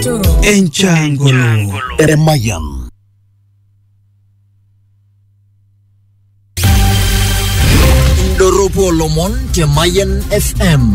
Enchangolo Eremayan Indoropo Lomon Mayan FM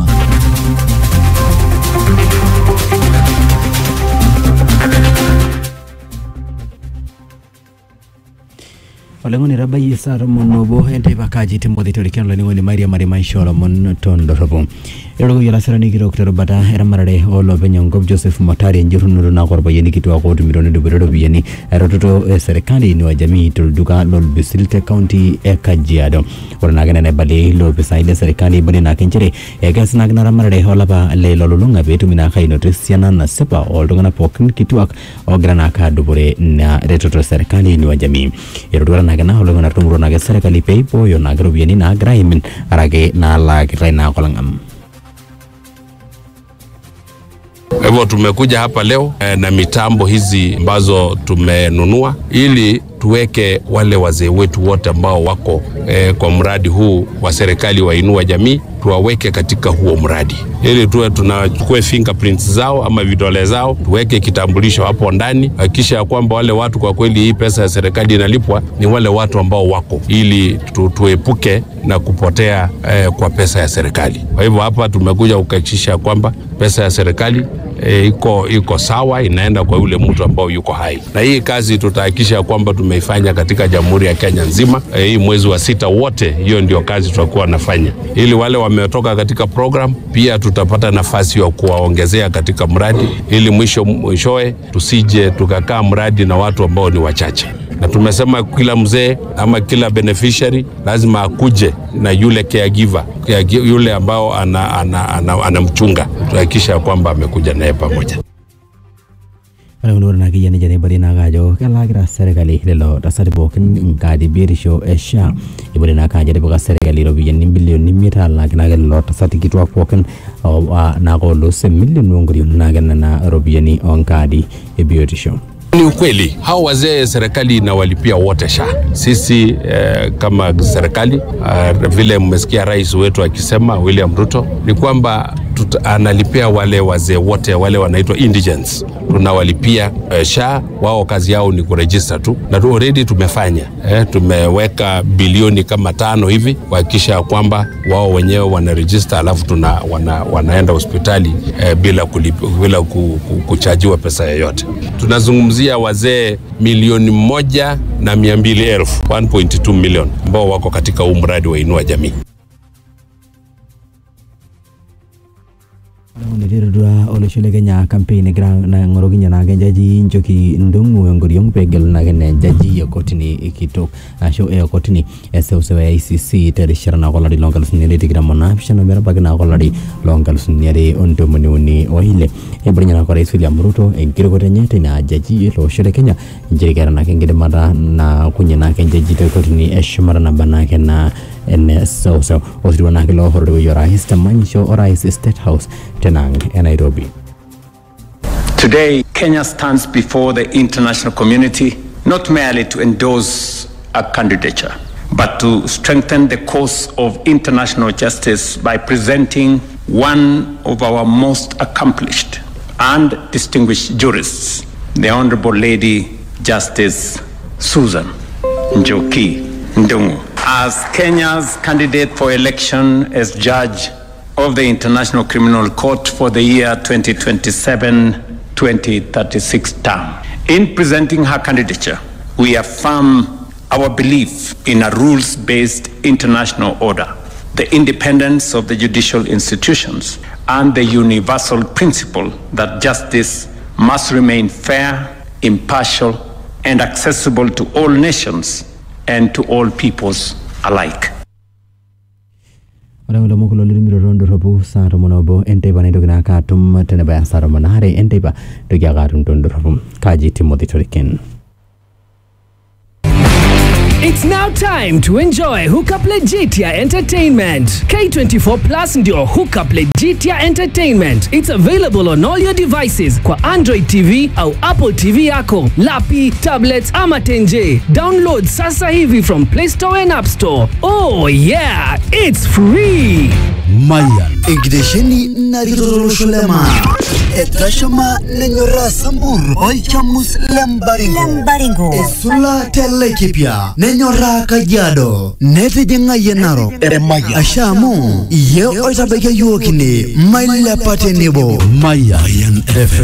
oleng'oni etabayie saa tomon obo enteipa kaji timothy torikiano olainining'oni maria mari maisha olomon tondorropu etorikoyie olasirani kitok terubata eramatare olopeny enkop joseph motari enjurunoto naako orpayiani kituak ootumito nedupito iropiyiani eretoto e serikali inua jamii tolduka lolbisil te kaunti e kajiado ore naake nena aibalie ilopisai le serikali ibali naake nchere ekeas naake ina ramatare olapa le lolulung'a peetumi naake ainoto esiana nasipa oltung'anak pookin kituak ogira naake adupore ina retoto e serikali inua jamii erotuata naake na oltung'anak tumuro naake serikali peibooyo naake iropiyiani naagira aimin arake naalaakitai naake olang'am Kwa hivyo tumekuja hapa leo eh, na mitambo hizi ambazo tumenunua ili tuweke wale wazee wetu wote ambao wako eh, kwa mradi huu wa serikali wa Inua Jamii, tuwaweke katika huo mradi ili tuwe tunachukue fingerprints zao ama vidole zao, tuweke kitambulisho hapo ndani, hakikisha ya kwamba wale watu kwa kweli hii pesa ya serikali inalipwa ni wale watu ambao wako, ili tu, tuepuke na kupotea eh, kwa pesa ya serikali. Kwa hivyo hapa tumekuja kuhakikisha kwamba pesa ya serikali e, iko iko sawa, inaenda kwa yule mtu ambao yuko hai, na hii kazi tutahakikisha kwamba tumeifanya katika Jamhuri ya Kenya nzima. E, hii mwezi wa sita wote, hiyo ndio kazi tutakuwa nafanya, ili wale wametoka katika program pia tutapata nafasi ya kuwaongezea katika mradi, ili mwisho mwishowe tusije tukakaa mradi na watu ambao ni wachache na tumesema kila mzee ama kila beneficiary lazima akuje na yule caregiver, caregiver yule ambao anamchunga ana, ana, ana, ana tuhakikisha kwamba amekuja naye pamoja. ore kuna ore naake yiani jani ibali naake ajo kelaakita serikali lelo tasati pookin inkaadi biotisho e SHA ibali naake ajo etipika serikali iropiyiani bilioni imiet alaaki naake lelo tasati kituak pookin naake olus emilioni onkorion naake nena ropiyiani onkaadi e biotisho Ni ukweli hao wazee serikali inawalipia wote SHA. Sisi eh, kama serikali uh, vile mmesikia rais wetu akisema William Ruto ni kwamba tuta, analipia wale wazee wote wale wanaitwa indigents, tunawalipia eh, SHA. Wao kazi yao ni kurejista tu, na tu already tumefanya eh, tumeweka bilioni kama tano hivi kuhakikisha kwamba wao wenyewe wanarejista, alafu tuna, wana, wanaenda hospitali eh, bila, kulip, bila ku, ku, kuchajiwa pesa yoyote. Tunazungumzia wazee milioni moja na mia mbili elfu 1.2 million ambao wako katika huu mradi wa Inua Jamii. niterutua olosho le kenya campaign egira naing'orukinye naake jaji njoki ndung'u enkoriong peegelu naake ne jaji e kotini kitok ashu e kotini eseuseu e ICC terishata naake olari loonkalusuni are tikitam onaapishana metabaiki naake olari loonkalusuni are ontomoni uni oile eibung'e naake orais William Ruto enkirokoto enye teina jaji ele osho le Kenya nchere keeta naake enkidimata naakunye naake jaji te kotini eshumata naba naake na ene seuseu osirua naake loohororiwuo orais temanyisho orais State House tenang e Nairobi. Today, Kenya stands before the international community not merely to endorse a candidature, but to strengthen the cause of international justice by presenting one of our most accomplished and distinguished jurists, the Honorable Lady Justice Susan Njoki Ndungu, as Kenya's candidate for election as judge of the International Criminal Court for the year 2027-2036 term. In presenting her candidature, we affirm our belief in a rules-based international order, the independence of the judicial institutions, and the universal principle that justice must remain fair, impartial, and accessible to all nations and to all peoples alike. ore kulo mokolo litumito tondorropu saa tomon obo enteipa naitoki naake atum tenebaya saa tomon aare enteipa toki ake atum tondorropu kaji timothy toriken It's now time to enjoy Hookup Legitia Entertainment. K24 Plus ndio Hookup Legitia Entertainment. It's available on all your devices kwa Android TV au Apple TV yako, lapi, tablets ama tenje. Download sasa hivi from Play Store and App Store. Oh yeah, it's free. Mayan. enkitesheni narikito tolosho le maa etashama nenyoraa sambur olchamus lembaringo esula te laikipia nenyoraa kajiado netijing'ayie narok asha amu iye oitabaikia yiok ine mailepa tenebo Mayan FM.